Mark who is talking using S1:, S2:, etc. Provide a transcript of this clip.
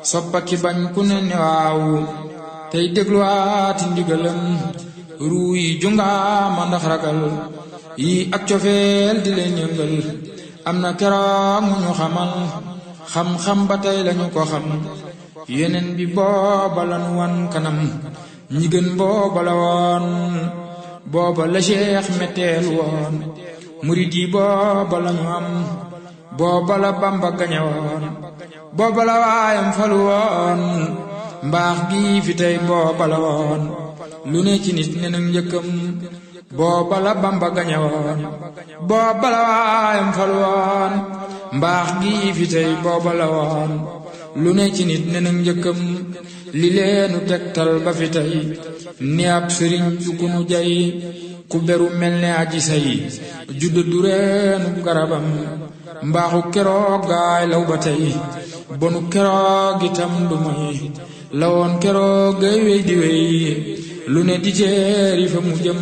S1: soppaki bañ ku ne ne waaw tey dégluwaati ndigalam ruu yi jungaama ndax ragal yi ak cofeel di leen yëngal am na keroog mu ñu xamal xam-xam ba tey lañu ko xam yeneen bi booba lanu wan kanam ñi gën booba la woon booba la cheikh metteel woon murid yi booba lañu am booba la bamba gañe woon booba la waayam falu woon mbaax gi fi tey booba la woon lu ne ci nit ne nag njëkkam booba la bamba gañe woon booba la waayam falu woon mbaax gi fi tey booba la woon lu ne ci nit ne nag njëkkam li leenu tegtal ba fi tey ni ab sëriñ du ku nu jay ku beru mel ne aji say judda du reenu garabam mbaaxu keroog gaay law ba tey bonu keroog itam du moy lawoon keroog gay wey di wey lu ne di teeri fa mu jëm